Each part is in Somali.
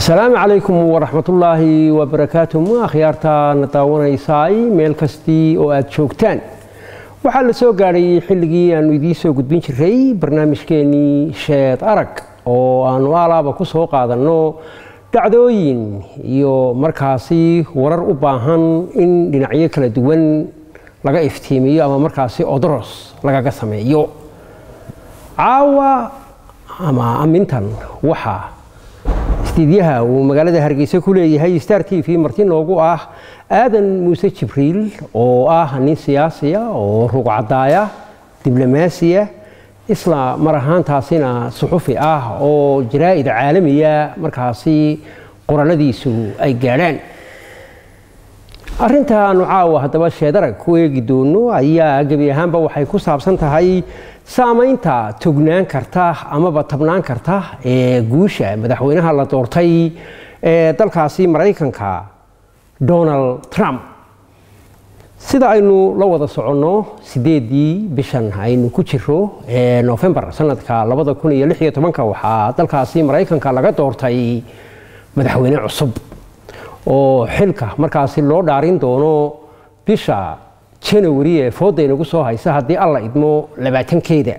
asalaamu calaykum waraxmatullaahi wabarakaatu ma akhyaarta na daawanaysaay meel kastii oo aad joogtaan waxaa la soo gaadhay xilligii aanu idiin soo gudbin jiray barnaamijkeennii sheed arag oo aanu alaaba ku soo qaadanno dhacdooyin iyo markaasi warar u baahan in dhinacyo kala duwan laga iftiimiyo ama markaasi odoros lagaga sameeyo caawa ama amintan waxaa istiidyaha uu magaalada hargeysa ku leeyahay star t v marti noogu ah aadan muuse jibriil oo ah nin siyaasiya oo rugcadaaya diblomaasiya isla mar ahaantaasina suxufi ah oo jaraa'id caalamiya markaasi qoralladiisu ay gaadhaan arrintaanu caawa haddaba sheedarag ku eegi doono ayaa gebi ahaanba waxay ku saabsan tahay saamaynta tognaan karta amaba tabnaan karta ee guusha madaxweynaha la doortay ee dalkaasi maraykanka donald trump sida aynu la wada soconno sideedii bishan aynu ku jiro ee nofembar sanadka labada kun iyo lix iyo tobanka waxaa dalkaasi maraykanka laga doortay madaxweyne cusub oo xilka markaasi loo dhaarin doono bisha janawari ee fooda inagu soo haysa haddii alla idmo labaatankeeda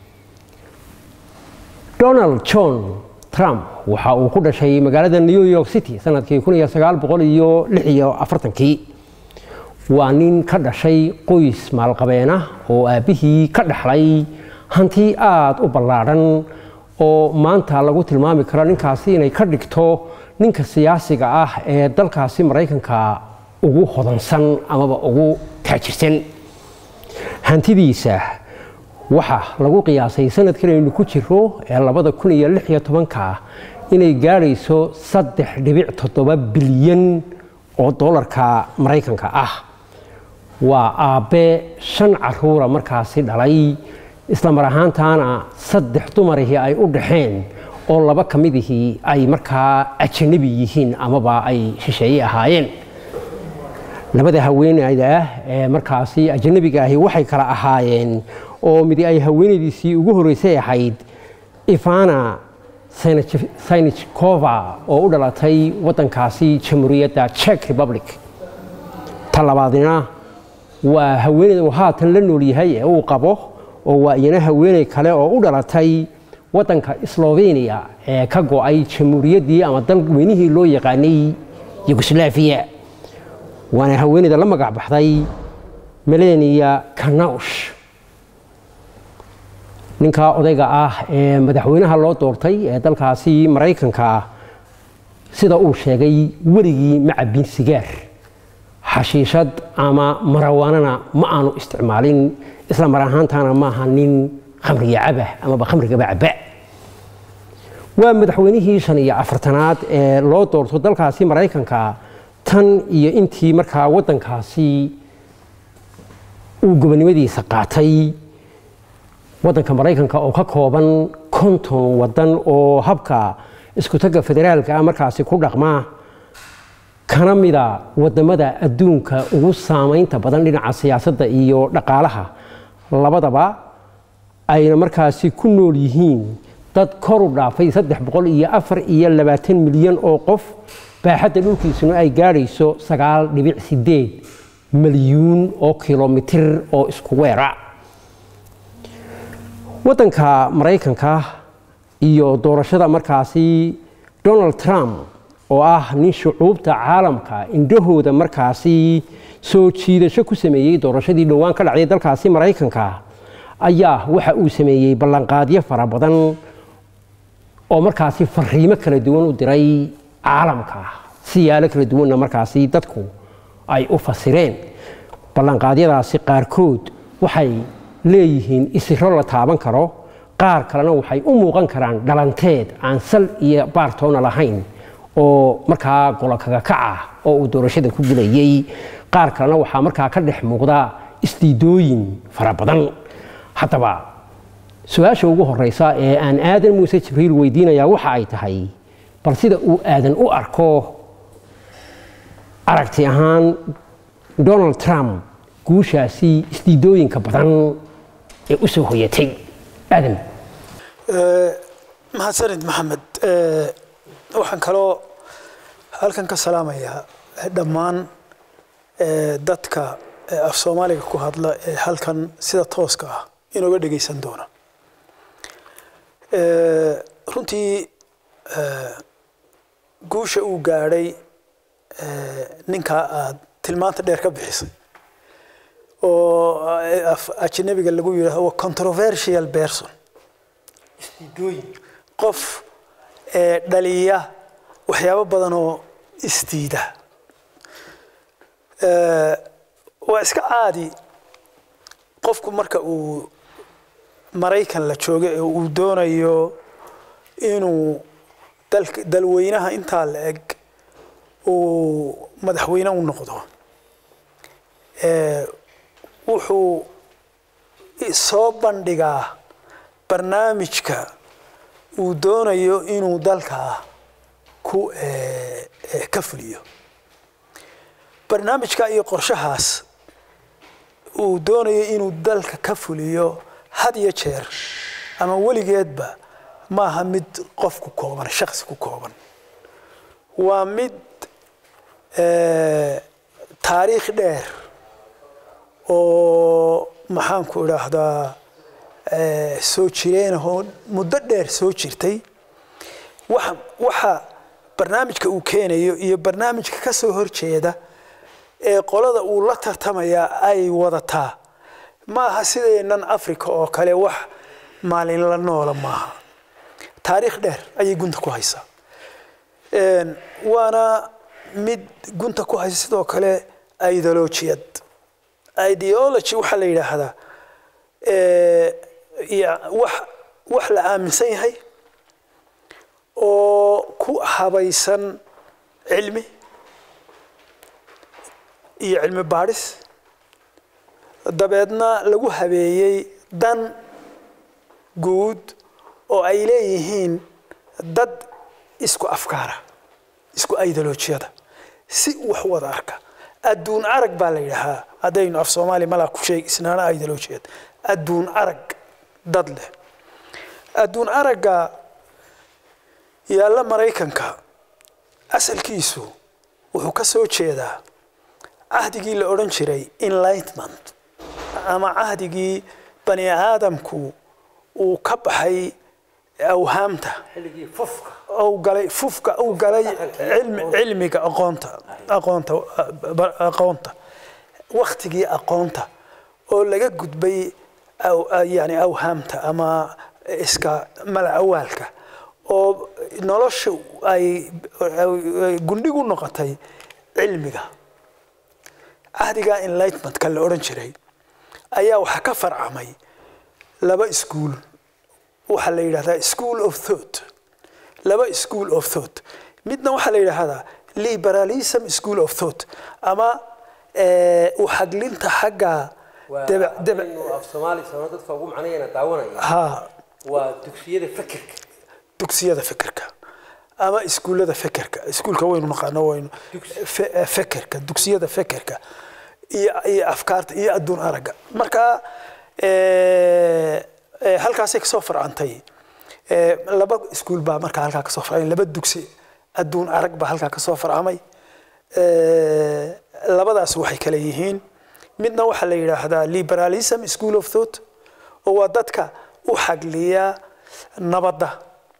donald john trump waxa uu ku dhashay magaalada new york city sanadkii kun iyo sagaal boqol iyo lix iyo afartankii waa nin ka dhashay qoys maalqabeena oo aabbihii ka dhaxlay hanti aada u ballaadhan oo maanta lagu tilmaami karo ninkaasi inay ka dhigto ninka siyaasiga ah ee dalkaasi maraykanka ugu hodansan amaba ugu taajirsan hantidiisa waxaa lagu qiyaasay sanadkan aynu ku jiro ee labada kun iyo lix iyo tobanka inay gaadhayso saddex dhibic toddoba bilyan oo doolarka maraykanka ah waa aabbe shan caruura markaasi dhalay isla mar ahaantaana saddex dumarihii ay u dhaxeen oo laba ka midihii ay markaa ajanabi yihiin amaba ay shisheeye ahaayeen labada haweeneyda ah ee markaasi ajanabiga ahi waxay kala ahaayeen oo midi ay haweenaydiisii ugu horreysay ahayd ivana synichkova oo u dhalatay waddankaasi jamhuuriyadda czech republic ta labaadina waa haweeneyda uu haatan la nool yahay ee uu qabo oo waa iyana haweeney kale oo u dhalatay waddanka slovenia ee ka go-ay jamhuuriyaddii ama dalweynihii loo yaqaanay yugoslaafiya waana haweeneyda la magac baxday melania kanaush ninkaa odayga ah ee madaxweynaha loo doortay ee dalkaasi maraykanka sida uu sheegay weligii ma cabbin sigaar xashiishad ama marawaanana ma aanu isticmaalin isla mar ahaantaana maaha nin khamriga cabah amaba khamrigaba cabba waa madaxweynihii shan iyo afartanaad ee loo doorto dalkaasi maraykanka tan iyo intii markaa waddankaasi uu gobonnimadiisa qaatay waddanka maraykanka oo ka kooban konton waddan oo habka iskutagga federaalka ah markaasi ku dhaqma kana mida waddamada adduunka ugu saamaynta badan dhinaca siyaasadda iyo dhaqaalaha labadaba ayna markaasi ku nool yihiin dad kor u dhaafay saddex boqol iyo afar iyo labaatan milyan oo qof baaxadda dhulkiisuna ay gaadhayso sagaal dhibic sideed milyuun oo kilomitir oo isku weera waddanka maraykanka iyo doorashada markaasi donald trump oo ah nin shucuubta caalamka indhahooda markaasi soo jiidasho ku sameeyey doorashadii dhowaan ka dhacday dalkaasi maraykanka ayaa waxa uu sameeyey ballanqaadyo fara badan oo markaasi fariimo kala duwan u diray caalamka siyaalo kala duwanna markaasi dadku ay u fasireen ballanqaadyadaasi qaarkood waxay leeyihiin isiro la taaban karo qaar kalena waxay u muuqan karaan dhalanteed aan sal iyo baartoona lahayn oo markaa golokaga kaca oo uu doorashada ku gelayey qaar kalena waxaa markaa ka dhex muuqda isdiidooyin fara badan haddaba su-aasha ugu horeysa ee aan aadan muuse jibriil weydiinayaa waxa ay tahay bal sida uu aadan u arko aragti ahaan donald trump guushaasi isdiidooyinka badan ee u soo hoyatay aadan mahadsanid maxamed waxaan kaloo halkan ka salaamayaa dhammaan dadka af soomaaliga ku hadla ee halkan sida tooska ah inooga dhegaysan doona runtii guusha uu gaadhay ninkaa aad tilmaanta dheer ka bixisay oo ajnabiga lagu yidhahdo waa controversial person qof dhaliya waxyaabo badan oo isdiida waa iska caadi qofku marka uu maraykan la joogo ee uu doonayo inuu dalweynaha intaa la eg uu madaxweyne u noqdo wuxuu soo bandhigaa barnaamijka uu doonayo inuu dalka ku ka fuliyo barnaamijka iyo qorshahaas uu doonayo inuu dalka ka fuliyo had iyo jeer ama weligeedba maaha mid qof ku kooban shaksi ku kooban waa mid taariikh dheer oo maxaanku idhaahdaa soo jireenahoo muddo dheer soo jirtay waxa waxa barnaamijka uu keenayo iyo barnaamijka ka soo horjeeda ee qolada uu la tartamayaa ay wadataa maaha sideenan africa oo kale wax maalinla noola maaha taariikh dheer ayay gunta ku haysaa waana mid gunta ku haysa sidoo kale ideolojiyad ideology waxaa la yidhaahdaa wax wax la aaminsan yahay oo ku habaysan cilmi iyo cilmi baadhis dabeedna lagu habeeyey dan guud oo ay leeyihiin dad isku afkaara isku ideolojiyada si wax wada arka adduun arag baa la yidhaahaa haddaynu af soomaaliya malaa ku sheeg isnaana ideolojiyad adduun arag dad leh adduun aragga yaalla maraykanka asalkiisu wuxuu ka soo jeedaa cahdigii la odhan jiray enlightment ama cahdigii bani aadamku uu ka baxay awhaamta u galay fufka uu galay cilmiga aqoonta aqoonta aqoonta waktigii aqoonta oo laga gudbay yani awhaamta ama iska malacawaalka oo nolosha ay gundhigu noqotay cilmiga cahdiga enlightmentka la odhan jiray ayaa waxaa ka farcamay laba iskuol waxaa la yidhahdaa school of thought laba school of thought midna waxaa la yidhaahdaa liberalism school of thought ama uxaglinta xagga dugsiyada fikirka ama iskuullada fekerka iskuulka waynu naqaano waynu fekerka dugsiyada fekerka iyo iyo afkaarta iyo adduun aragga marka halkaasay kasoo farcantay laba iskuul baa markaa halkaa kasoo farcamay laba dugsi adduun arag baa halkaa kasoo farcamay labadaas waxay kale yihiin midna waxaa la yidhaahdaa liberalism school of thought oo waa dadka u xagliya nabadda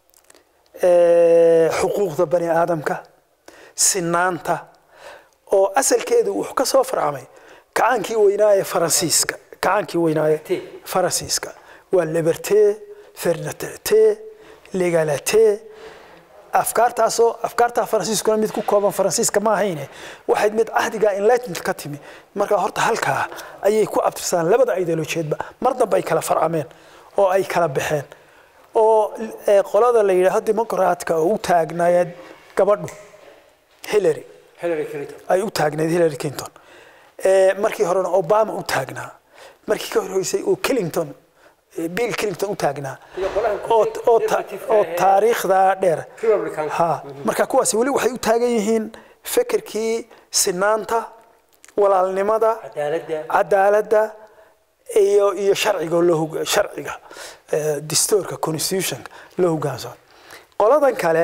xuquuqda bani aadamka sinaanta oo asalkeedu wuxuu ka soo farcamay kacaankii weynaa ee faransiiska kacaankii weynaa ee faransiiska waa liberté fernité legalité afkaartaasoo afkaartaa faransiiskuna mid ku kooban faransiiska ma ahayne waxayd mid cahdiga enlightenment ka timi marka horta halkaa ayay ku abtirsadaan labada ideolojiyeedba mar dambe ay kala farcameen oo ay kala baxeen oo qolada la yidhaahdo dimuqraadka oo u taagnaayeen gabadhu hillary ay u taagnayd hillary clinton markii horena obama u taagnaa markii ka horreysay oo clinton bill clinton u taagnaa oo taariikhda dheer ha marka kuwaasi weli waxay u taagan yihiin fekerkii sinaanta walaalnimada cadaaladda iyo iyo sharciga loo sharciga dastuurka constitutionka loo hogaansamo qoladan kale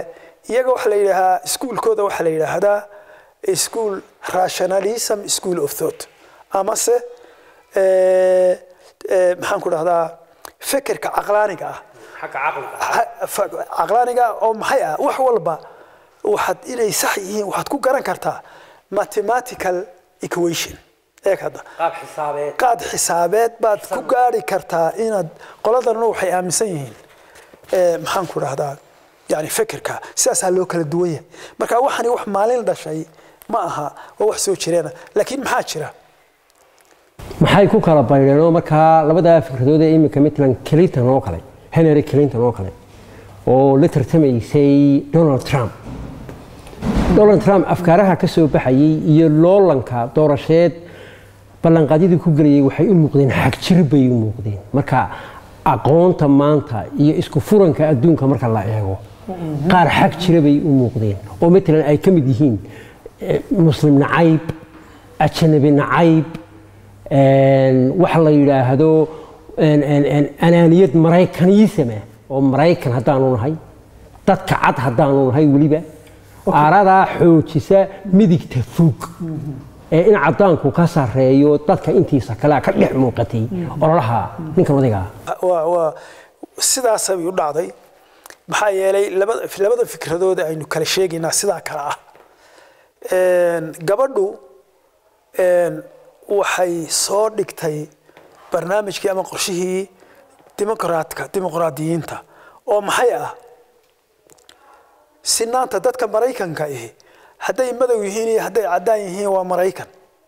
iyaga waxaa la yidhaahaa iskuulkooda waxaa la yidhaahdaa school rationalism school of thought amase eh, eh, maxaan ku dhahdaa fekerka caqlaaniga ah xagga caqliga Ha- fa- caqlaaniga oo maxay ah wax walba waxaad inay sax yihiin waxaad ku garan kartaa mathematical equation eeg hadda qaab xisaabeed qaad xisaabeed baad ku gaari kartaa inaad qoladanna waxay aaminsan yihiin eh, maxaan ku dhahdaa yani fekerka sidaasaa loo kala duwan yahay marka waxani wax maalin dhashay ma aha waa wax soo jireena laakiin maxaa jira maxay ku kala baydheen oo markaa labadaa fikradood ee iminka midland clinton oo kale henry clinton oo kale oo la tartamaysay donald trump donald trump afkaaraha ka soo baxayay iyo loolanka doorasheed ballanqaadyadii ku gelayay waxay u muuqdeen xagjir bay u muuqdeen marka aqoonta maanta iyo isku furanka adduunka marka la eego qaar xag jira bay u muuqdeen oo matalan ay ka mid yihiin eh, muslim nacayb ajanabi nacayb een, waxa la yidhaahdo een, een, een, anaaniyad maraykanisama oo maraykan haddaanu nahay dadka cad haddaanu nahay weliba aaradaa xoojisa midigta fog ee in caddaanku ka sarreeyo dadka intiisa kalea ka dhex muuqatay ololaha ninkan odaygaa waa waa sidaasay u dhacday maxaa yeelay labada labada fikradood aynu kala sheegaynaa sidaa kale ah Een, gabadhu een, waxay soo dhigtay barnaamijkii ama qorshihii dimuqraadka dimuqraadiyiinta oo maxay ah sinaanta dadka maraykanka ihi hadday madow yihiin iyo hadday caddaan yihiin waa maraykan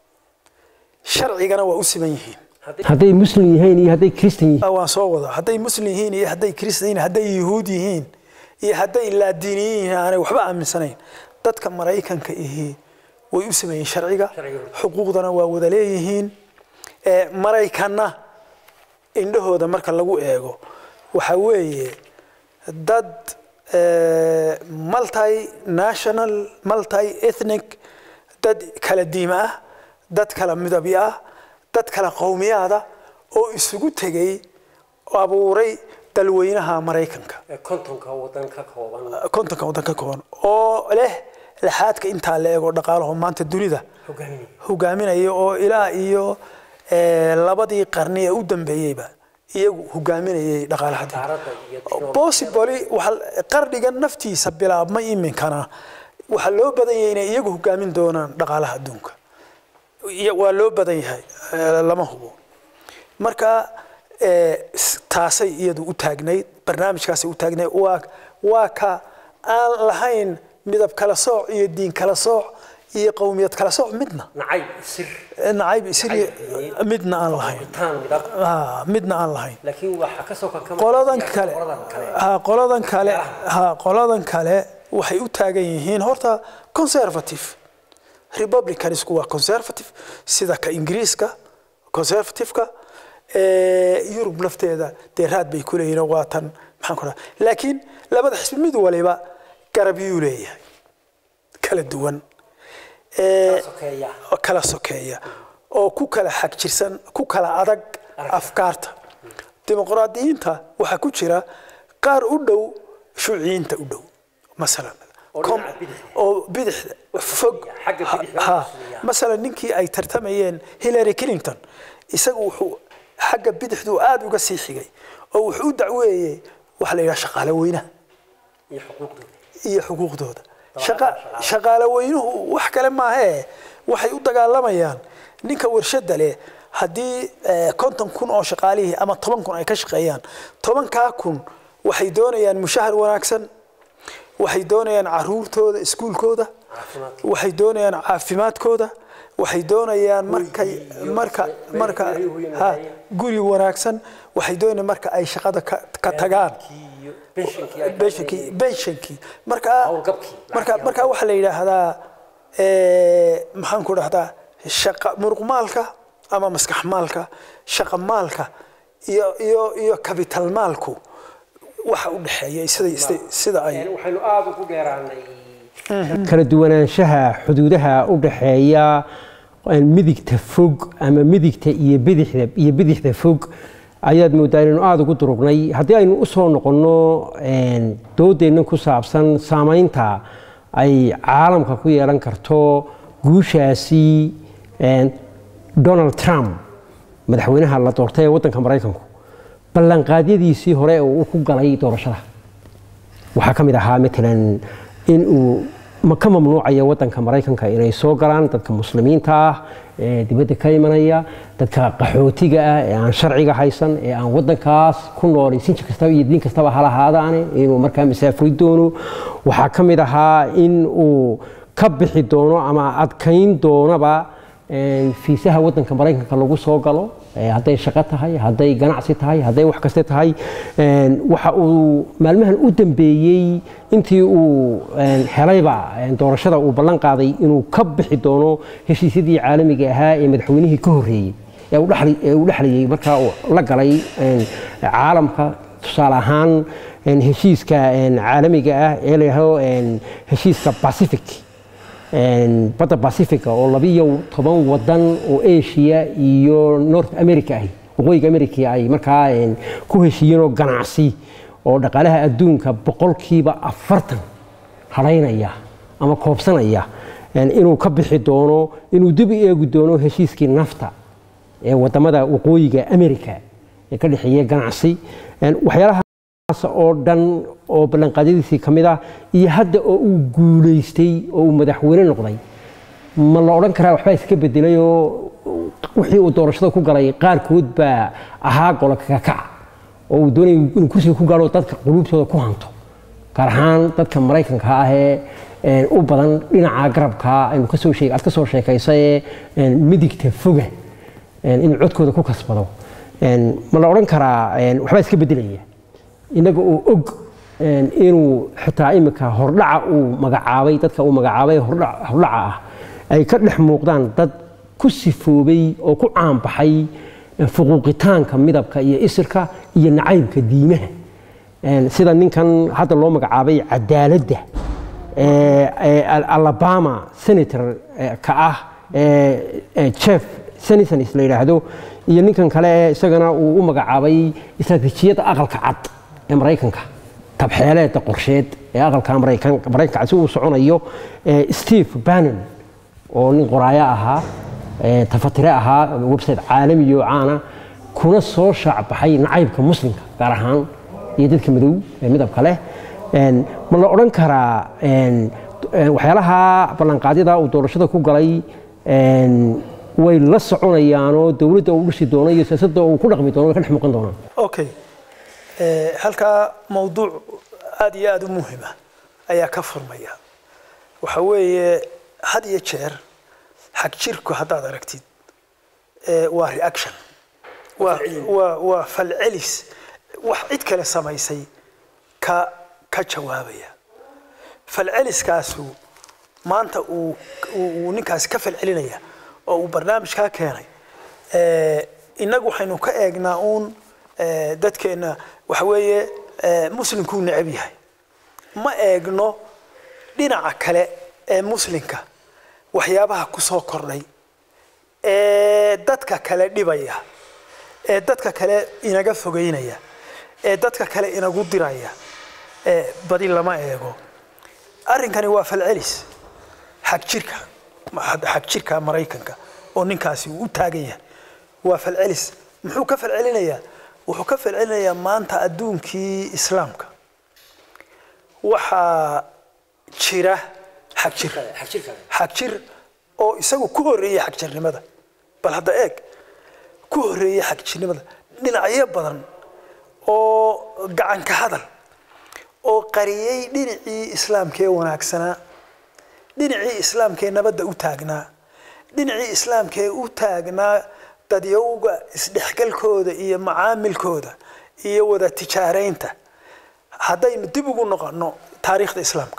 sharcigana waa u siman yihiin hadday muslim yihiin iyo hadday kristan yihiin Ah, waan soo wada hadday muslim yihiin iyo hadday kristan yihiin hadday yuhuud yihiin iyo hadday laadiiniyin yihiin aanay waxba aaminsanayn dadka maraykanka ihi way u sameeyeen sharciga xuquuqdana waa wada leeyihiin Eh, maraykanna indhahooda marka lagu eego waxa weeye dad eh, multi national multi ethnic dad kala diima ah dad kala midabyo ah dad kala qowmiyaada oo isugu tegay oo abuuray dalweynaha maraykanka kontonka wadan ka kooban kontonka waddan ka kooban oo leh laxaadka intaa la eego dhaqaalaho maanta dunida hogaaminaya oo ilaa iyo eh, labadii qarni ee u dambeeyeyba iyagu hogaaminayay dhaqaalaha dunida. possibly waxa- qarniga naftiisa bilaabma iminkana waxaa loo badan yahay inay iyagu hogaamin doonaan dhaqaalaha adduunka Iya- waa loo badan yahay eh, lama hubo marka eh, s- taasay iyadu u taagnayd barnaamijkaasay u taagnayd waa waa ka aan lahayn midab kala sooc iyo diin kala sooc iyo qowmiyad kala sooc midna nacayb sir nacayb isiri midna aan lahayn taan midab Ah, midna aan lahayn laakiin waxa ka soo kankama qoladan kale ha qoladan kale ha qoladan kale waxay u taagan yihiin horta conservative republicanisku waa conservative sida ka ingiriiska conservativeka Eh, yurub lafteeda dee raad bay ku leeyihin oo waa tan maxaan ku dhaha laakiin labada xisbi mid waliba garab yuu leeyahay kala duwan Eh, sokeeya. oo kala sokeeya oo ku kala xagjirsan ku kala adag afkaarta dimuqraadiyiinta waxaa ku jira qaar u dhow shuuciyiinta u dhow masalan kom- dhinaca bidixda. oo bidixda fog xagga bidixda ha hooseeya. masalan ninkii ay tartamayeen hillary clinton isagu wuxuu xagga bidixdu aada uga sii xigay oo wuxuu u dacweeyey waxa la yidhaha shaqaale weynaha iyo xuquuqdooda iyo xuquuqdooda Shaqa- shaqaale weynuhu wax kale maahee waxay u dagaalamayaan ninka warshada leh haddii eh, konton kun oo shaqaalihii ama toban kun ay ka shaqeeyaan tobankaa kun waxay doonayaan mushahar wanaagsan waxay doonayaan caruurtooda iskuulkooda Caafimaadka. waxay doonayaan caafimaadkooda waxay doonayaan markay marka marka ha guri wanaagsan waxay doonayaan marka ay shaqada ka ka tagaan iyo pensionkii ay benshankii benshankii marka Howlgabkii, marka lacagtii marka waxaa la yidhaahdaa eh, maxaan ku dhahdaa shaqa muruqmaalka ama maskax maalka shaqa maalka iyo iyo iyo capital maalku waxa u dhexeeya sida sida- sida ay waxaynu aada ugu dheeraanay kala duwanaanshaha xuduudaha u dhaxeeya midigta fog ama midigta iyo bidixda iyo bidixda fog ayaad mooddaa inaynu aada ugu durugnay haddii aynu u soo noqonno doodeenna ku saabsan saamaynta ay caalamka ku yeelan karto guushaasi donald trump madaxweynaha la doortay ee waddanka maraykanku ballanqaadyadiisii hore oo uu ku galay doorashada waxaa ka mid ahaa matalan in uu ma ka mamnuucaya waddanka maraykanka inay soo galaan dadka muslimiinta ah ee dibadda ka imanaya dadka qaxootiga ah ee aan sharciga haysan ee aan waddankaas ku noolay sinji kastaba iyo diin kastaba halahaadaane inuu markaa masaafuri doono waxaa ka mid ahaa in uu ka bixi doono ama adkayn doonaba fiisaha waddanka maraykanka lagu soo galo hadday shaqo tahay hadday ganacsi tahay hadday wax kaste tahay waxa uu maalmahan u dambeeyey intii uu helayba doorashada uu ballan qaaday inuu ka bixi doono heshiisyadii caalamiga ahaa ee madaxweynihii ka horreeyey ee uu dhexlayay markaa uu la galay caalamka tusaale ahaan heshiiska caalamiga ah ee la yidhaahdo heshiiska pacific badda pacifica oo labiyo toban wadan oo asia iyo north america ahi waqooyiga america ay markaa ku heshiiyeenoo ganacsi oo dhaqaalaha adduunka boqolkiiba afartan hadhaynaya ama koobsanaya inuu ka bixi doono inuu dib u eegi doono heshiiskii nafta ee wadamada waqooyiga america ee ka dhexeeya ganacsi waxyaalaha oo dhan oo ballanqaadyadiisii ka mid ah iyo hadda oo uu guulaystay oo uu madaxweyne noqday ma la odhan karaa waxbaa iska bedelay oo wixii uu doorashada ku galay qaarkood baa ahaa golo kakakaca oo uu doonaya inuu kursiga ku gaadho dadka quluubtooda ku hanto gaar ahaan dadka maraykanka ah ee u badan dhinaca garabka aynu kasoo sheeg aad ka soo sheekaysay midigta foga inuu codkooda ku kasbado ma la odhan karaa waxbaa iska bedelaya innaga oo og inuu xitaa imika hordhaca uu magacaabay dadka uu magacaabay hordhaca ah ay ka dhex muuqdaan dad ku sifoobay oo ku caanbaxay fuquuqitaanka midabka iyo isirka iyo nacaybka diimaha sida ninkan hadda loo magacaabay cadaaladda alabama senator ka ah jeff senisons la yidhaahdo iyo ninkan kale isagana uu u magacaabay istaraatiijiyadda aqalka cad ee maraykanka tabxeeleeda qorsheed ee aqalka maraykanka si uu soconayo steve bannon oo nin qoraayo ahaa tafatire ahaa website caalamiyo caana kuna soo shaacbaxay nacaybka muslimka gaar ahaan iyo dadka madow ee midabka leh ma la odhan karaa waxyaalaha ballanqaadyada uu doorashada ku galay way la soconayaanoo dowladda uu dhisi doono iyo siyaasadda uu ku dhaqmi doono way ka dhex muuqan doonaan okay halkaa mawduuc aada iyo aada u muhima ayaa ka furmaya waxa weeye had iyo jeer xag jirku haddaad aragtid waa reaction waa waa waa falcelis wax cid kale samaysay ka ka jawaabaya falceliskaasu maanta uu uu ninkaasi ka falcelinaya oo uu barnaamijkaa keenay innagu waxaynu ka eegnaa uun dadkeenna waxa weeye muslimkuu necab yahay ma eegno dhinaca kale ee muslimka waxyaabaha ku soo kordhay ee dadka kale dhibaya ee dadka kale inaga fogeynaya ee dadka kale inagu diraya badi lama eego arrinkani waa falcelis xag jirka xag jirka maraykanka oo ninkaasi uu u taagan yahay waa falcelis muxuu ka falcelinayaa wuxuu ka falcelinayaa maanta adduunkii islaamka waxaa jira xag jir xag jir oo isagu ku horreeyey xagjirnimada bal hadda eeg ku horreeyey xagjirnimada dhinacyo badan oo gacanka hadal oo qariyey dhinacii islaamka ee wanaagsanaa dhinacii islaamka ee nabadda u taagnaa dhinacii islaamka ee u taagnaa dadyowga isdhexgalkooda iyo macaamilkooda iyo wada tijaaraynta haddaynu dib ugu noqono taariikhda islaamka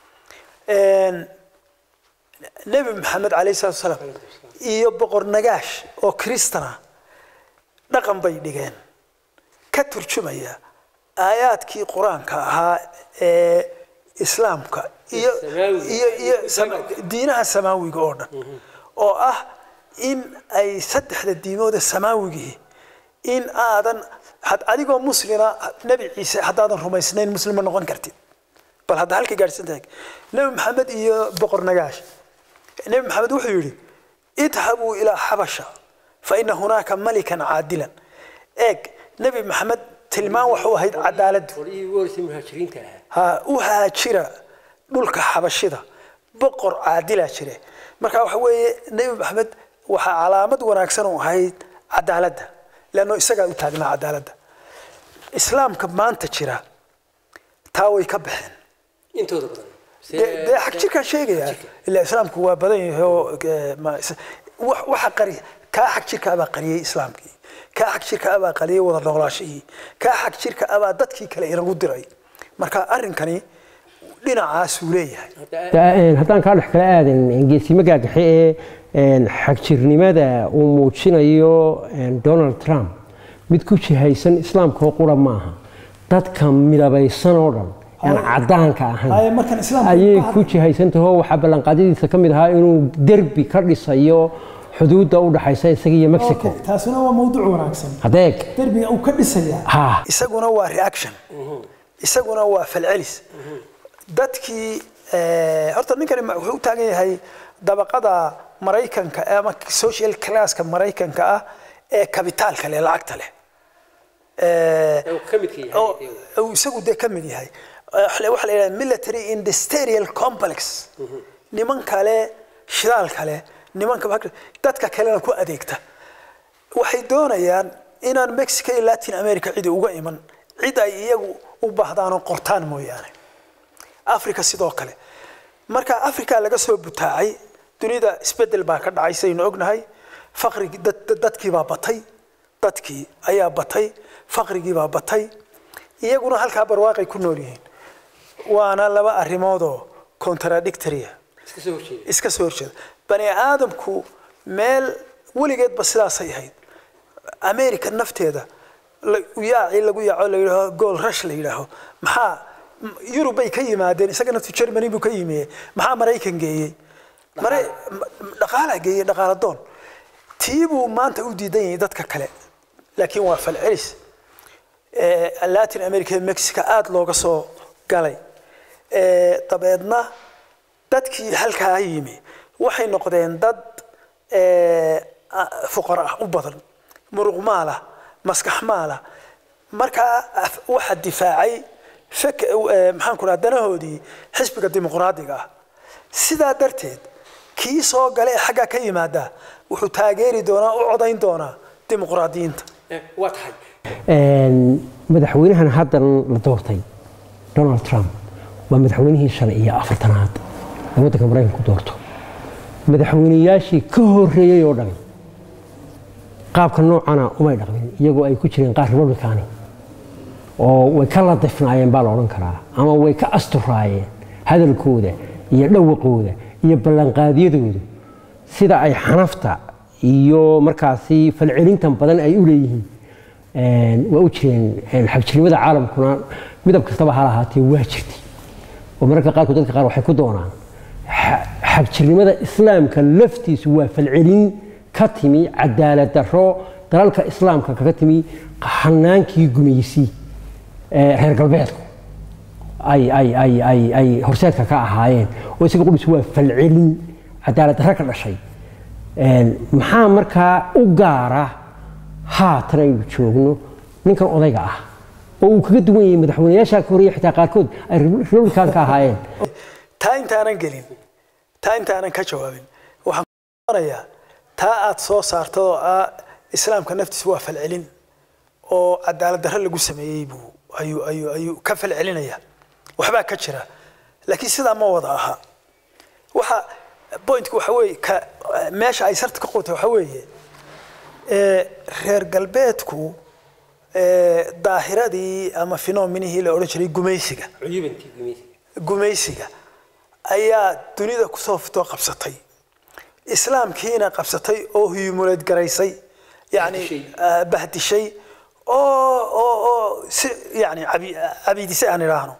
nebi maxamed calayhi salatu salaam iyo boqor nagaash oo kristana dhaqan bay dhigeen ka turjumaya aayaadkii qur-aanka ahaa ee islaamka iyo iyo iyo diinaha samaawiga oo dhan oo ah in ay saddexda diimooda samaawigii in aadan had- adigoo muslina nebi ciise haddaadan rumaysnayn muslim ma noqon kartid bal hadda halka gaadhsan tahay nebi maxamed iyo boqor nagaash nebi maxamed wuxuu yidhi idhabuu ilaa xabasha fa ina hunaaka malikan caadilan eeg nebi maxamed tilmaan waxu ahayd cadaaladdu qolihii ugu horeysay muhaajiriinta ahaa ha u haajira dhulka xabashida boqor caadilaa jire marka waxa weeye nebi maxamed waxaa calaamad wanaagsan u ahayd cadaaladda leanno isagaa u taagnaa cadaaladda islaamka maanta jira taa way ka baxeen intooda badan dee dee xag jirkaan sheegaya ilaa islaamku waa badan yahay oo eh, ma- is- wax- waxa qari kaa xag jirka abaa qariyey islaamkii kaa xag jirka abaa qariyey wada noolaashihii kaa xag jirka abaa dadkii kale inagu diray marka arrinkani dhinacaasuu leeyahay haddaan kaa dhex kala aadan geesimo gaagaxe ee xagjirnimada uu muujinayo donald trump mid ku jihaysan islaamka oo qura maaha dadka midabaysan oo dhan aan cadaanka ahayn markan islaamka ayay ku jihaysantaho waxaa ballanqaadyadiisa ka mid ahaa inuu derbi ka dhisayo xuduudda u dhaxaysa isaga iyo mexico taasuna waa mawduuc wanaagsan hadeeg derbiga uu ka dhisayaa ha isaguna waa reaction isaguna waa falcelis dadkii eh, horta ninkani ma- wuxuu u taagan yahay dabaqada maraykanka ama social classka maraykanka ah ee kabitaalka leh lacagta leh Eh, oo- oo isagu dee ka mid yahay Eh, waxa la yidhaha military industrial complex niman kale shidaal kale nimanka bak- dadka kalena ku adeegta waxay doonayaan inaan mexico iyo latin america cidi uga iman cid ay iyagu u baahdaanoo qortaan mooyaane africa sidoo kale marka africa laga soo butaacay dunida isbedel baa ka dhacay saynu ognahay faqrigii dad- dad- dadkii baa batay dadkii ayaa batay faqrigii baa batay iyaguna halkaa barwaaqay ku nool yihiin waana laba arrimoodoo contradictoria iska soo horjeeda bani aadamku meel weligeedba sidaasay ahayd america nafteeda la- yaaci lagu yaaco la yidhaaho gool rush la yidhaaho maxaa m- yurub bay ka yimaadeen isaga naftu germany buu ka yimie maxaa maraykan geeyey Mara- m- dhaqaalaa geeyey dhaqaala doon tii buu maanta u diidan yahay dadka kale laakiin waa falcelis Eh, latin america iyo mexico aada looga soo galay Eh, dabeedna dadkii halkaa yimi waxay noqdeen dad eh, ah, fuqara ah u badan muruq maala maskax maala markaa af- waxa difaacay fek- eh, maxaan ku dhaha danahoodii xisbiga dimuqraadiga ah sidaa darteed kii soo gala ee xaggaa ka yimaada wuxuu taageeri doonaa u codayn doonaa dimuqraadiyiinta waa tahay madaxweynahan haddan la doortay donald trump waa madaxweynihii shan iyo afartanaad ee waddanka maraykanku doorto madaxweyneyaashii ka horreeyey oo dhan qaabka noocana umay dhaqmin iyagoo ay ku jireen qaar republicani oo way ka ladifnaayeen baa la odhan karaa ama way ka asturaayeen hadalkooda iyo dhawaqooda iyo ballanqaadyadooda sida ay xanafta iyo markaasi falcelintan badan ay u leeyihiin Een, waa u jireen een, xagjirnimada caalamkuna midab kastaba ha lahaatee waa jirtay oo mararka qaarkood dadka qaar waxay ku doonaan xa- xagjirnimada islaamka laftiisu waa falcelin ka timi cadaalad darro dalalka islaamka kaga timi hanaankii gumaysi ee reer galbeedku ay ay ay ay ay horseedka ka ahaayeen oo isaga qudhisu waa falcelin cadaalad darro ka dhashay Een, maxaa markaa u gaara haatan aynu joogno ninkan odayga ah oo uu kaga duwan yahay madaxweynayaasha ka horreeya xitaa qaarkood ay republicanka ahaayeen taa intaanan gelin taa intaanan ka jawaabin waxaan kuonayaa taa aad soo saartay oo ah islaamka naftiisa waa falcelin oo cadaalad darro lagu sameeyey buu ayuu ayuu ayuu ka falcelinaya waxbaa ka jira laakiin sidaa ma wada aha waxa pointku waxa weeye ka meesha ay sarta ka qotay waxa weeye ee, reer galbeedku ee, daahiradii ama phenomenihii la odhan jiray gumaysiga gumaysiga ayaa dunida kusoo fitoo qabsatay islaamkiina qabsatay oo hiyumuleed garaysay yani ah, bahdishay oo oo oo si yani cabi- cabiidisay aan idhaahno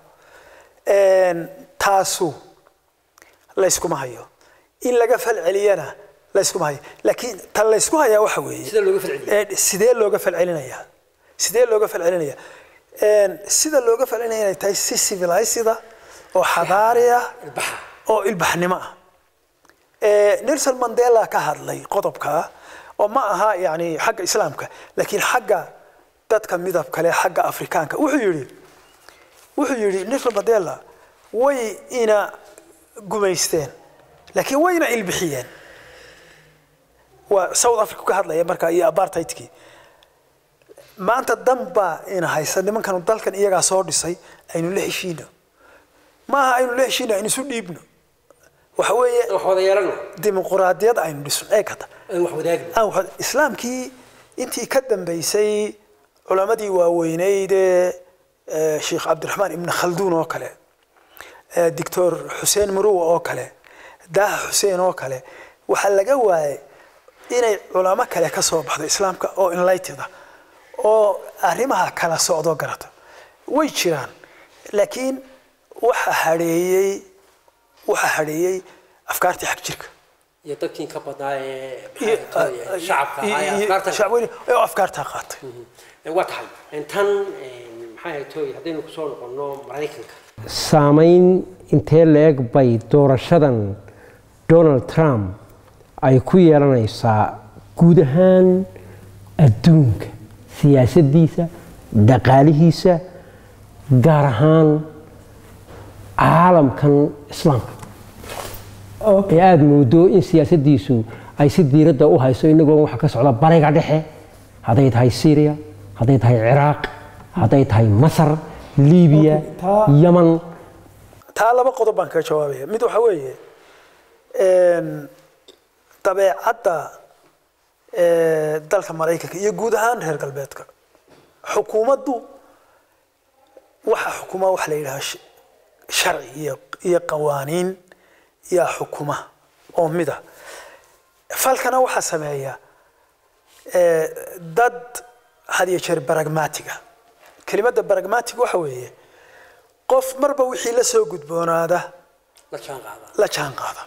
Een, taasu layskuma hayo in laga falceliyana layskuma hayo laakiin tan laysku hayaa waxa weeye Sida looga falceliyo. ee, sidee looga falcelinayaa sidee looga falcelinayaa Een, sida looga falcelinaya inay tahay si civilisida oo xadaari ah ilbaxa oo ilbaxnimo ah Ee, nelson mandela ka hadlay qodobka oo ma aha yani xagga islaamka laakiin xagga dadka midab kale xagga afrikaanka wuxuu yidhi wuxuu yidhi nelson mandela way ina gumaysteen laakiin wayna ilbixiyeen waa south africa ka hadlaya marka iyo apartheidkii maanta dan baa ina haysa nimankanu dalkan iyagaa soo dhisay aynu la heshiino maaha aynu la heshiino aynu isu dhiibno waxa weeye wax wada yeelano dimuquraadiyad aynu dhisno ee kata aan wax wadaagno aan waxa- islaamkii intii ka dambaysay culammadii waaweyneyd ee eh, sheekh cabdiraxmaan ibn khalduun oo kale eh, doctor xuseen muruwa oo kale daaha xuseen oo kale waxaa laga waayay inay culamo kale ka soo baxdo islaamka oo enlighted ah oo arrimaha kala socdo garata way jiraan laakiin waxa hadheeyey waxa hadheeyey afkaartii xag jirka iyo dadkii ka badnaa ee iyo- maxaa ahayd, shacabka ahaa ee iyo- afkaarta shacweyne oo afkaartaa qaatay waa tahay tan maxay ahayd tooy haddaynu kusoo noqonno maraykanka saamayn intee leeg bay doorashadan donald trump ay ku yeelanaysaa guud ahaan adduunka siyaasaddiisa dhaqaalihiisa gaar ahaan caalamkan islaamka ee aada moodo in siyaasaddiisu ay si diiradda u hayso inagoo waxa ka socda bariga dhexe hadday tahay syria hadday tahay ciraaq hadday tahay masar libiya Okay, taa- yaman taa laba qodob baan kaga jawaabaya mid waxa weeye een, dabeecadda ee, dalka maraykanka iyo guud ahaan reer galbeedka xukuumaddu waxa xukuma waxa la yidhaha sh- sharci iyo iyo qawaaniin yaa xukuma oo mida falkana waxaa sameeya ee, dad had iyo jeer baragmatiga kelimadda baragmatig waxa weeye qof marba wixii la soo gudboonaada la jaan qaada la jaan qaada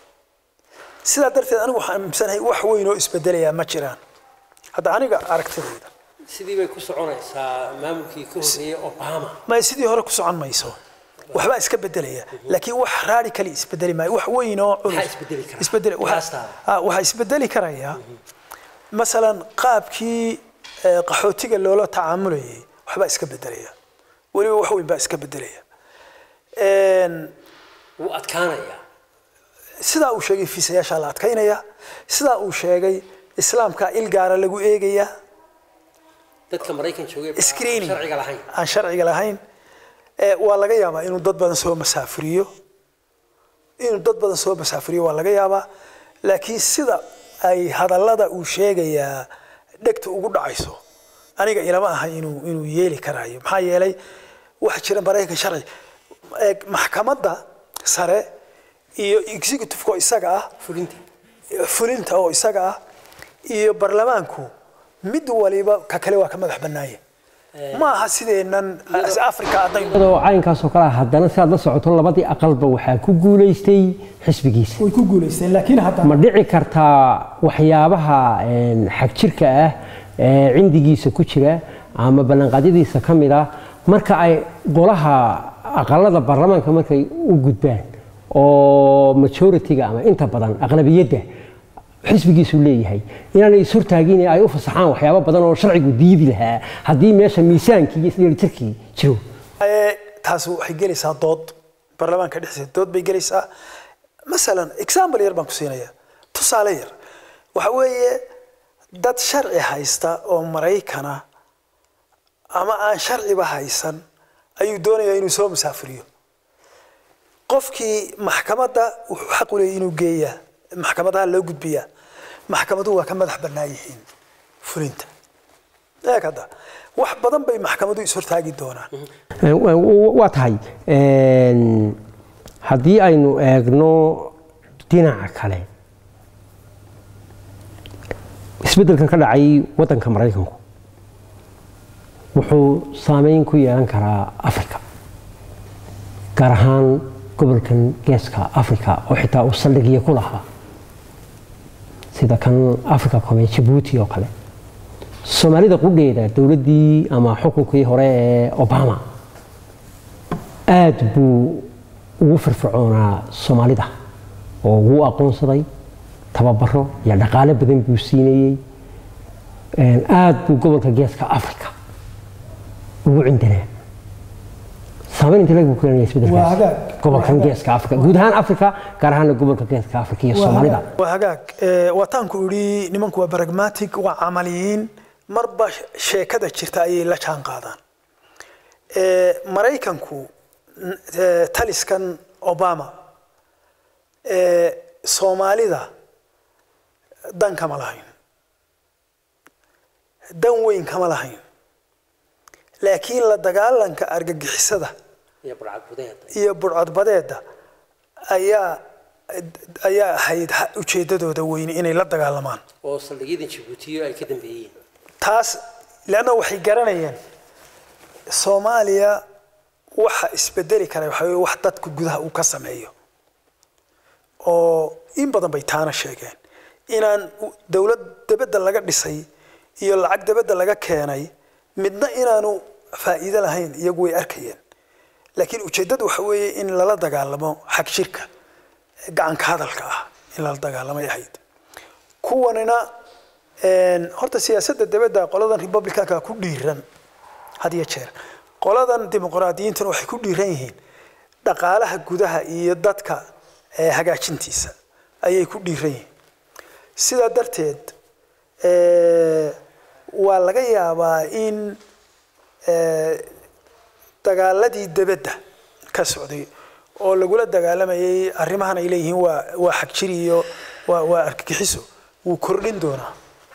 sidaa darteed anigu waxaan aaminsanahay wax weyn oo isbedelayaa ma jiraan hadda aniga aragtidayda sidii bay ku soconaysaa maamulkii ka horreeyey obama may sidii hore ku socon mayso waxbaa iska bedelaya laakiin wax radically isbedeli maayo wax weyn oo culus Maxaa isbedeli kara? isbedeli waxa- Qiyaastaa. ah, waxaa isbedeli karaya masalan qaabkii eh, qaxootiga loola tacaamulayay waxbaa iska bedelaya weliba wax weyn baa iska bedelaya Een, wuu adkaanayaa sidaa uu sheegay fiisayaashaa la adkaynaya sidaa uu sheegay islaamka il gaara lagu eegaya dadka maraykan joogay baa screening sharciga lahayn aan sharciga lahayn ee waa laga yaabaa inuu dad badan soo masaafuriyo inuu dad badan soo masaafuriyo waa laga yaabaa laakiin sida ay hadallada uu sheegayaa dhegta ugu dhacayso aniga ilama aha inuu inuu yeeli karaayo maxaa yeelay waxa jira maraykan sharci eeg maxkamadda sare iyo executive-ka oo isaga ah fulinta fulinta oo isaga ah iyo barlamaanku mid waliba ka kale waa ka madax bannaaya ma aha sideennan africa haddaynu iyadoo caynkaasoo kale ah haddana si aad la socoto labadii aqalba waxaa ku guulaystay xisbigiisa way ku guulaysteen laakiin hadda ma dhici kartaa waxyaabaha een, xagjirka ah ee cindigiisa ku jira ama ballanqaadyadiisa ka mid ah marka ay golaha aqalada baarlamaanka markay u gudbaan oo majority-ga ama inta badan aqlabiyadda xisbigiisu leeyahay inaanay ishortaagin ee ay u fasaxaan waxyaabo badan oo sharcigu diidi lahaa haddii meesha miisaankii iyo isdheelitirkii jiro Ee, taas waxay gelaysaa dood baarlamaanka dhexdiisa dood bay gelaysaa masalan example yar baan ku siinaya tusaale yar waxa weeye dad sharci haysta oo maraykana ama aan sharciba haysan ayuu doonayaa inuu soo musaafiriyo qofkii maxkamadda wuxuu xaq u leeyahay inuu geeyaa maxkamadaha loo gudbiyaa maxkamaduhu waa ka madax bannaan yihiin fulinta eeg hadda wax badan bay maxkamadu ishortaagi doonaan waa tahay een, haddii aynu eegno dhinaca kale isbeddelkan ka dhacay waddanka maraykanku wuxuu saameyn ku yeelan karaa africa gaar ahaan gobolkan geeska africa oo xitaa uu saldhigyo ku lahaa sida kan africa come jabuuti oo kale soomaalida qudheeda dowladdii ama xukunkii hore ee obama aad buu ugu firfircoonaa soomaalida oo wuu aqoonsaday tababaro iyo dhaqaale badan buu siinayey aad buu gobolka geeska africa ugu cindanaa saameyn inta leg buu ku leenayaa Waa hagaag. isbedelkaas gobolkan geeska africa guud ahaan africa gaar ahaana gobolka geeska africa iyo Waa soomaalida hagaag. waa hagaag ee, waataanku idhi nimanku waa pragmatic waa camaliyiin marba sheekada jirta ayay la jaan qaadaan Ee, maraykanku n- ee, taliskan obama ee, soomaalida dan kama lahayn dan weyn kama lahayn laakiin la dagaalanka argagixisada iyo burcadbadeeda ayaa ayaa ahayd ha- ujeedadooda weyne inay la dagaalamaan oo saldhigyada jabuutiyo ay ka dambeeyeen taas leanna waxay garanayeen soomaaliya waxa isbedeli kara waxa weye wax dadku gudaha uu ka sameeyo oo in badan bay taana sheegeen inaan u- dowlad debedda laga dhisay iyo lacag debedda laga keenay midna inaanu faa'iido lahayn iyagu way arkayeen laakiin ujeeddadu waxa weeye in lala dagaalamo xag jirka gacanka hadalka ah in lala dagaalamay ahayd kuwanina een, horta siyaasadda dibadda qoladan republicanka ku dhiiran had iyo jeer qoladan dimuqraadiyiintuna waxay ku dhiiran yihiin dhaqaalaha gudaha iyo dadka ee, hagaajintiisa ayay ku dhiiran yihiin sidaa darteed ee, waa laga yaabaa in ee, dagaaladii debedda ka socday oo lagula dagaalamayay arrimahan ay leeyihiin waa waa xagjir iyo waa waa argagixiso wuu kordhin doonaa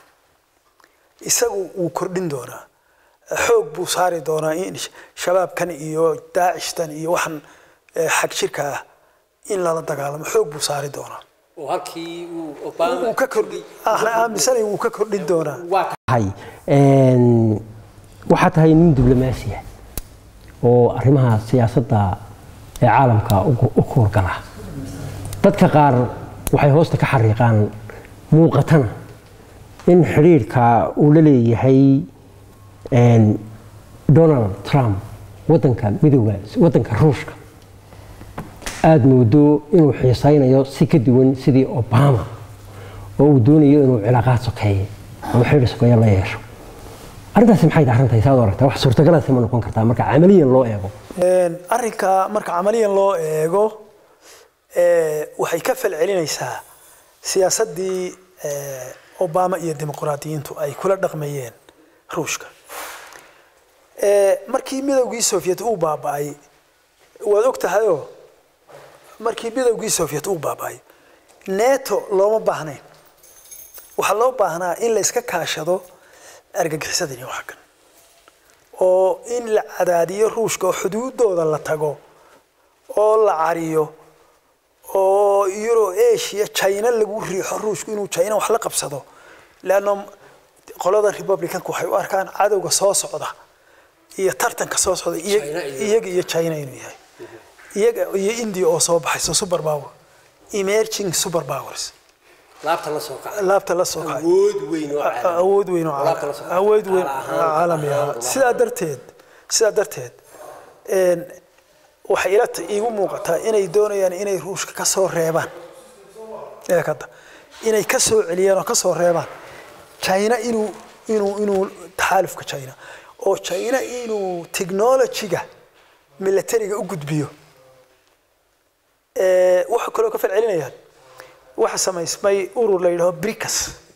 isagu wuu kordhin doonaa xoog buu saari doonaa in shabaabkan iyo daacishtan iyo waxan eh, xagjirka ah in lala dagaalamo xoog buu saari doonaa oo halkii uu wuu ka kordhi ahna aaminsanay wuu ka kordhin doonaa waa tahay een, waxaa tahay nin diblomaasi ah oo arrimaha siyaasadda ee caalamka ugu- u kuurgala dadka qaar waxay hoosta ka xariiqaan muuqatana in xidhiirka uu la leeyahay een, donald trump wadanka midooda wadanka ruushka aada moodo inuu xiisaynayo si ka duwan sidii obama oo uu doonayo inuu cilaaqaad sokeeye ama xidhiir sokeeye la yeesho arrintaasi maxay tahay arrintahay saad u aragtaa wax suurtagalase ma noqon kartaa marka camaliyan loo eego Een, arrinka marka camaliyan loo eego ee, waxay ka falcelinaysaa siyaasaddii ee, obama iyo dimuqraadiyiintu ay kula dhaqmayeen ruushka Ee, markii midowgii soviet uu baaba'ay waad og tahayoo markii midowgii soviet uu baaba'ay neto looma baahnayn waxaa loo baahnaa in la iska kaashado argagixisadii iyo waxa kan oo in la cadaadiyo ruushka oo xuduudooda la tago oo la cariyo oo euro asia china lagu riixo ruushku inuu china wax la qabsado leanno qoladan republicanku waxay u arkaan cadowga soo socda iyo tartanka soo socda iyaga China iyo- iyaga iyo china inuu yahay iyaga iyo india oo soo baxayso super power emerging super powers laabta la soo kaca laabta la soo kacay awood weyn oo caalami. awood weyn oo Alaabta la soo caalami- awood weyn ahaan, oo caalami ah ahaan, sidaa darteed sidaa darteed een, waxay ila ta- iigu muuqataa inay doonayaan inay ruushka ka soo reebaan ee kada inay ka soo celiyaan oo ka soo reebaan china inuu inuu inuu taxaalufka china oo china inuu technology-ga militariga u gudbiyo Ee, waxaa kaloo ka falcelinayaan waxa samaysmay urur la yidhaho bricas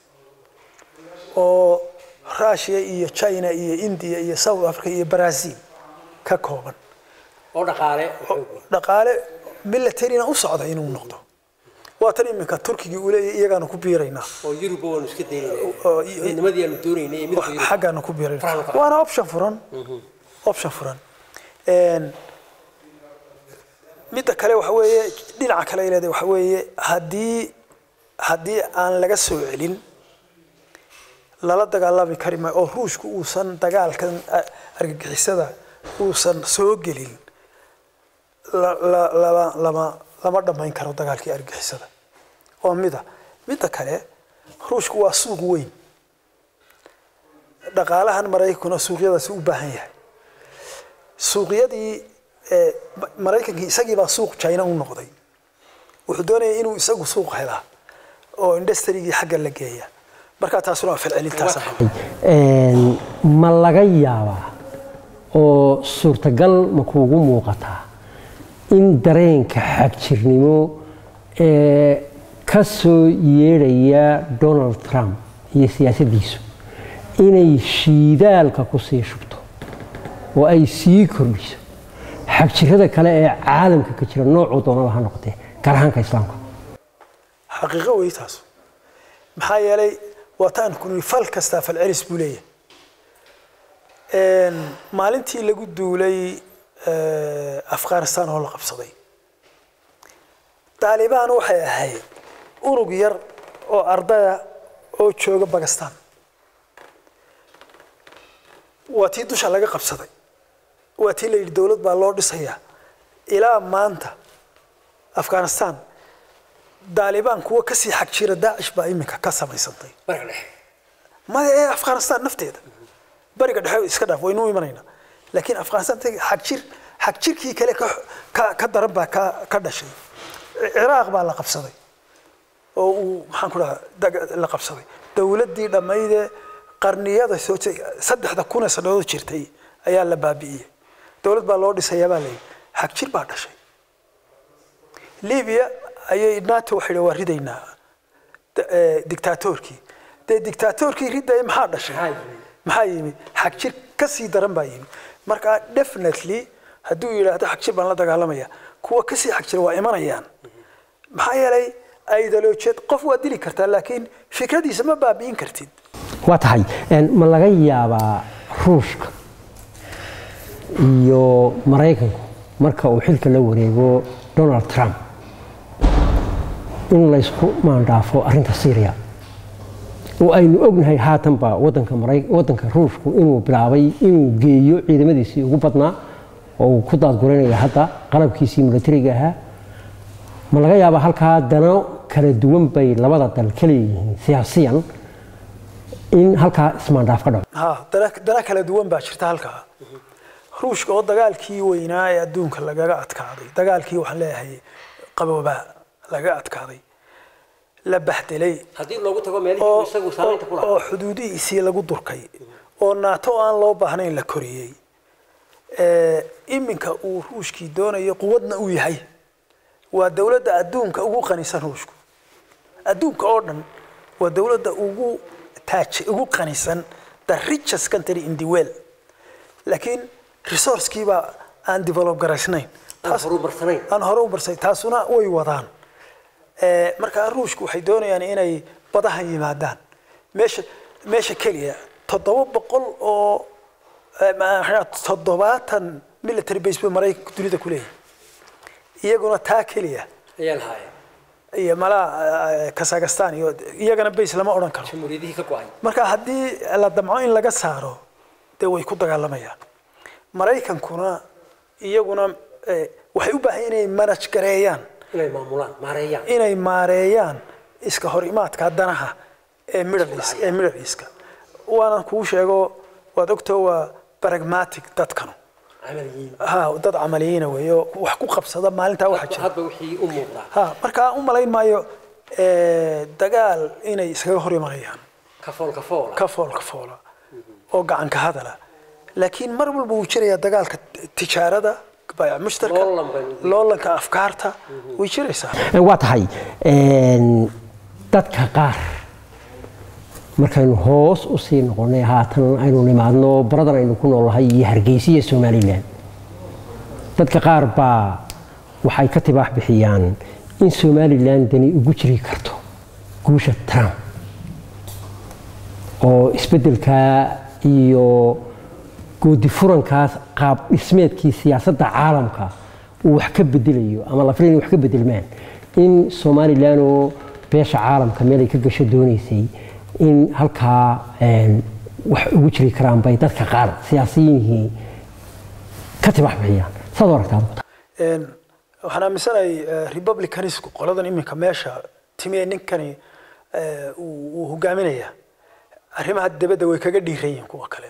oo russia iyo china iyo india iyo south africa iyo brazil ka kooban oo dhaqaale dhaqaale militarina u socda inuu noqdo waa tan iminka turkigii uu leeyahay iyagaanu ku biiraynaa oo yuruba waanu iska oo- daynayna midnimadii aanu doonaynay ee midowga yurub xaggaanu ku biiraynaa Franka. waana option furan option furan Een, midda kale waxa weeye dhinaca kale ay leedahay waxa weeye haddii haddii aan laga soo celin lala dagaalami kari maayo oo ruushku uusan dagaalkan a- argagixisada uusan soo gelin la- la- lama lama lama dhammayn karo dagaalkii argagixisada oo mida midda kale ruushku waa suuq weyn dhaqaalahan maraykankuna suuqyadaasi u baahan yahay suuqyadii eh, Ma- maraykankii isagii baa suuq china u noqday wuxuu doonayay inuu isagu suuq helaa oo industrigii xagga la geeya marka taasuna waa falcelintaas Een, ma laga yaabaa oo suurtagal ma kuugu muuqataa in dareenka xagjirnimo ee ka soo yeedhaya donald trump iyo siyaasaddiisu inay shiidaalka ku sii shubto oo ay sii kordhiso xagjirada kale ee caalamka ka jira noocuu doonaba ha noqotee gaar ahaanka islaamka xaqiiqo wey taas maxaa yeelay waa taan kuni fal kastaa falcelis buu leeyahay Een, maalintii lagu duulay eh, afghanistan oo la qabsaday taalibaan waxay ahayd urug yar oo ardaya oo jooga bakistan waa tii dusha laga qabsaday waa tii la yidhi dowlad baa loo dhisayaa ilaa maanta afghanistan daalibaan kuwa kasii xag jira daacish baa iminka ka samaysantay maya ee afghanistan nafteeda bariga dhexe iska dhaaf waynu imanaynaa laakiin afghanistan xag jir xag jirkii kale ka ka ka daran baa ka ka dhashay ciraaq baa la qabsaday oo uu maxaan ku dhahaa dag- la qabsaday dowladdii dhammayde qarniyada soo je- saddexda kun ee sannadood jirtay ayaa la baabi'iyey dowlad baa loo dhisayaa baa layidhi xag jir baa dhashay libiya ayay nato waxay waa ridaynaa da- eh, dictatorkii dee dictatorkii ridaya maxaa dhashay maxaa yimid xag jir ka sii daran baa yimid marka definitely hadduu yidhaahdo xag jir baan la dagaalamaya kuwa kasii xag jira waa imanayaan maxaa yeelay ideolojiyeed qof waa dili kartaa laakiin fikradiisa ma baabi'in kartid waa tahay een, ma laga yaabaa ruushka iyo maraykanku marka uu xilka la wareego donald trump in laysku maandhaafo arrinta syria oo aynu ognahay haatanba wadanka Maray- wadanka ruushku inuu bilaabay inuu geeyo ciidamadiisii ugu badnaa oo uu ku daadguranaya hadda qalabkiisii militariga ahaa ma laga yaabaa halkaa dano kala duwan bay labada dal ka leeyihiin siyaasiyan in halkaa ismaandhaaf ka dhaco ha dana dana kala duwan baa jirta halkaa ruushka oo dagaalkii weynaa ee adduunka lagaga adkaaday dagaalkii waxaan leeyahay qaboobaa lagaga adkaaday la bahdelay haddii loogu tago oo oo- oo xuduudihiisii lagu durkay oo naato aan loo baahnayn la koriyey ee, iminka uu ruushkii doonayo quwadna uu yahay waa dowladda adduunka ugu qanisan ruushku adduunka oo dhan waa dowladda ugu taaj ugu qanisan the richest country in the world laakiin resourcekiibaa aan develop garaysnayn Taas- horumarsanayn. aan hore u barsay taasuna way wadaan Ee, markaa ruushku waxay doonayaan inay badahan yimaadaan meesha meesha keliya toddoba boqol oo ee, ma- maxaa- toddobaatan military base bay maraykanka dunida ku leeyahay iyaguna taa keliya ayaa lahaayeen iyo malaa kazakhstan iyo iyagana base lama odhan karo jamhuuriyadihii ka go-ay marka haddii la damco in laga saaro dee way ku dagaalamayaan maraykankuna iyaguna eh, waxay u baahan yihiin inay manage gareeyaan inay maamulaan maareeyaan inay maareeyaan iska hor imaadka danaha ee Middle East ee Middle East-ka waanan kuu sheego waad ogtoo waa pragmatic dadkanu camaliyiin ha dad camaliyiina weeyo wax ku qabsada maalintaa waxa jira hadba wixii u muuqdaa ha marka u malayn maayo eh, dagaal inay iskaga hor imanayaan kafool kafoola ka fool ka foola oo gacan ka hadala laakiin mar walba wuu jirayaa dagaalka tijaarada baayac mushtarka Loolan bay- loolanka afkaarta way jiraysaa waa tahay een, dadka qaar markaynu hoos u sii noqonay haatan aynu nimaadno baradan aynu ku noolahay iyo hargeysa iyo somalilan dadka qaar baa waxay ka tibaax bixiyaan in somalilan dani ugu jiri karto guusha trump oo isbeddelkaa iyo goodi furankaas qaab dhismeedkii siyaasadda caalamka uu wax ka bedelayo ama la filay inay wax ka bedelmaan in somalilan oo beesha caalamka meel ay ka gasho doonaysay in halkaa een, wax ugu jiri karaan bay dadka qaar siyaasiyinihii ka tibax bixiyaan saad u aragtaa adigu? Een, waxaan aaminsanahay eh, republicanisku qoladan iminka meesha timee ninkani eh, uu uu hogaaminayaa arrimaha dibadda way kaga dhiiran yihiin kuwa kale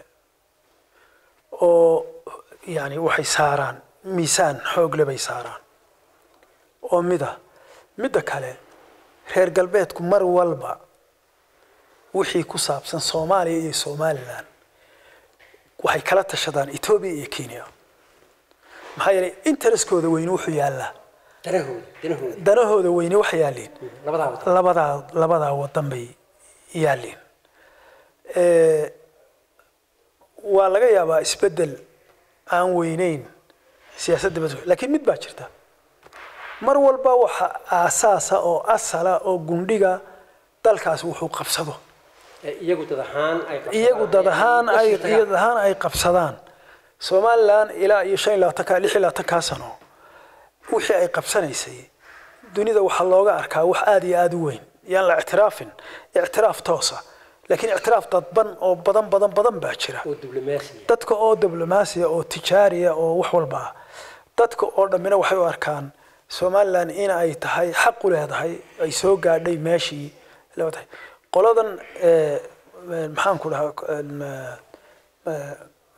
oo yani waxay saaraan miisaan xoogle bay saaraan oo mida midda kale reer galbeedku mar walba wixii ku saabsan soomaaliya iyo somalilan waxay kala tashadaan etoobiya iyo kenya maxaa yeelay intereskooda weyne wuxuu yaallaa danahooda danahooda danahooda weyne waxay yaalliin labadaa wada labadaa labadaa wadan bay yaalliin Eh, waa laga yaabaa isbeddel aan weyneyn siyaasadda bas laakiin mid baa jirta mar walba waxa aasaasa oo asala oo gundhiga dalkaas wuxuu qabsado iyagu dad ahaan ay iyagu dad ahaan ay iyad ahaan ay qabsadaan somalilan ilaa iyo shan iyo labaatanka lix iyo labaatankaa sano wixii ay qabsanaysay dunida waxaa looga arkaa wax aada iyo aada u weyn yaan la ictiraafin ictiraaf toosa laakiin ictiraaf dadban oo badan badan badan baa jira oo diblomaasiya dadka oo diblomaasiya oo tijaariya oo wax walba ah dadka oo dhammina waxay u arkaan somalilan in ay tahay xaq u leedahay ay soo gaadhay meeshii loo tahay qoladan eh, eh, maxaan ku dhahaa eh,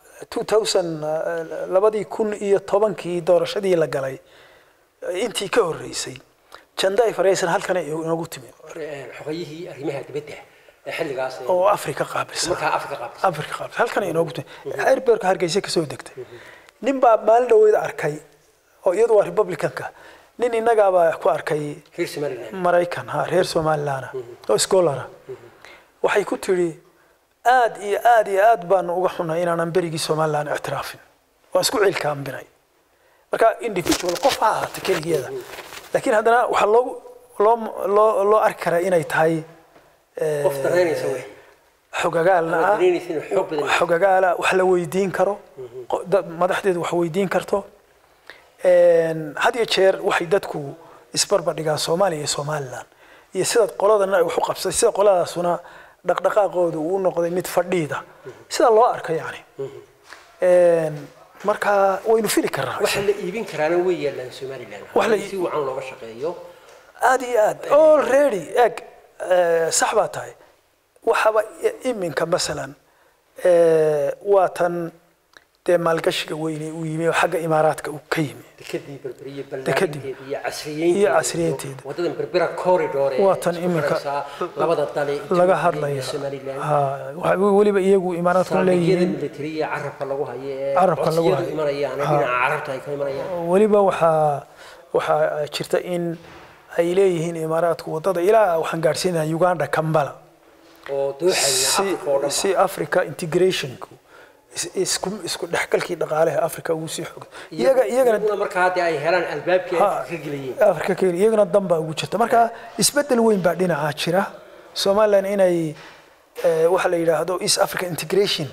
2000 labadii kun iyo tobankii doorashadii la galay intii ka horreysay janday faraysan halkan ay inoogu timi xoqayihii arrimaha dibadda ee xilligaas ee oo afrika qaabilsan markaa afrika qaabis afrika qaabilsan halkan ay inoogu timi airberka hargeysa kasoo degtay nin baa maalin dhaweyd arkay oo iyadu waa republicanka nin innagaabaa ku arkay reer somaliland maraykan ha reer somalilaana oo scholara waxay ku tidhi aad iyo aad iyo aad baanu uga xunnay inaanan berigii somalilan ictiraafin waan isku cilkaambinay marka individual qof ha ahaata keligeeda laakiin haddana waxaa loogu loo loo loo arki karaa inay tahay eh, qof daraynaysa wey xogagaalna ah daraynaysa inuu xoog badan yahay. xogagaala wax la weydiin karo qo- dad- madaxdeedu wax weydiin karto Een, had iyo jeer waxay dadku isbarbardhigaan soomaaliya iyo somalilan iyo sida qoladana ay wax u qabsay sida qoladaasuna dhaqdhaqaaqooda uu u noqday mid fadhiida sida loo arko yani Een, marka waynu fili karnaa waxa la iibin karaana way yaalaan somaliland Wax la- haddii si wacan looga shaqeeyo aad iyo aad already eg eh, sax baa tahay waxaba i- iminka masalan eh, waa tan dee maalgashiga weyne uu yimi oo xagga imaaraadka uu ka yimi dekadii berberiye Dekadii. ballaarinteeda iyo casriyeynteeda Iyo casriyeynteeda. wadadan berbera corridor ee Waa tan isku iminka xidhaysaa labada dale laga Ethiopia hadlaya iyo somaliland Ha, waxa weliba iyagu imaaraadku saldhigyada leeyihiin militariya carabka lagu hayo ee Carabka lagu codsiyadu hayo. imanayaan ee Ha. dhinaca carabta ay ka imanayaan weliba waxaa waxaa jirta in ay leeyihiin imaaraadku wadada ilaa waxaan gaadhsiinayaa uganda kambala oo dooxaya si afrika oo dhan si africa integrationku is- isku isku dhexgalkii dhaqaalaha africa ugu sii xog iyaga iyagana iyaguna markaa haddii ay helaan albaabkii Ha. ay ka gelayeen africa ka iyagana dan baa ugu jirta marka isbedel weyn baa dhinacaa jira somaliland inay eh, waxa la yidhaahdo east africa integration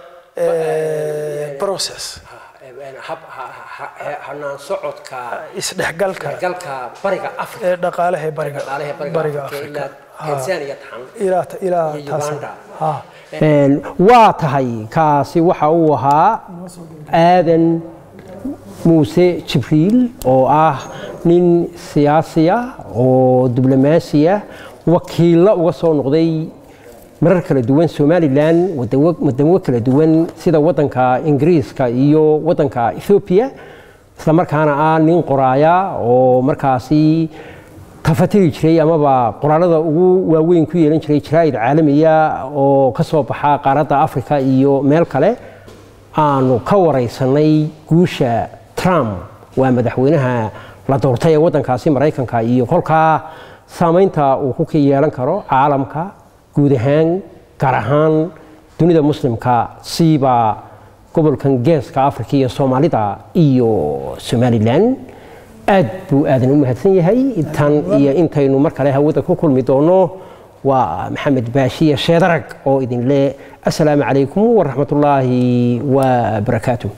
eh, process hab- ha- ha- ha- hanaan socodka isdhexgalka galka bariga afrika ee dhaqaalaha ee bariga dhaqaalaha bariga bariga afrika africa ilaa tanzania taxan ilaa ilaa iyo taas Uganda. ha waa tahay kaasi waxa uu ahaa aadan muuse jibriil oo ah nin siyaasiya oo diblomaasiya wakiilla uga soo noqday marar kala duwan somalilan wadawo- wadamo kala duwan sida wadanka ingiriiska iyo wadanka ethoobiya isla markaana ah nin qoraaya oo markaasi tafatiri jiray amaba qoraalada ugu waaweyn ku yeelan jiray jaraa'id caalamiya oo ka soo baxa qaaradda afrika iyo meel kale aanu ka waraysanay guusha trump waa madaxweynaha la doortay ee waddankaasi maraykanka iyo kolkaa saamaynta uu ku yeelan karo caalamka guud ahaan gaar ahaan dunida muslimka siiba gobolkan geeska afrika iyo soomaalida iyo somalilan aad buu aadan u mahadsan yahay intan iyo intaynu mar kale hawada ku kulmi doono waa maxamed baashiya sheedarag oo idin leh assalaamu calaykum waraxmatullaahi wabarakaatuh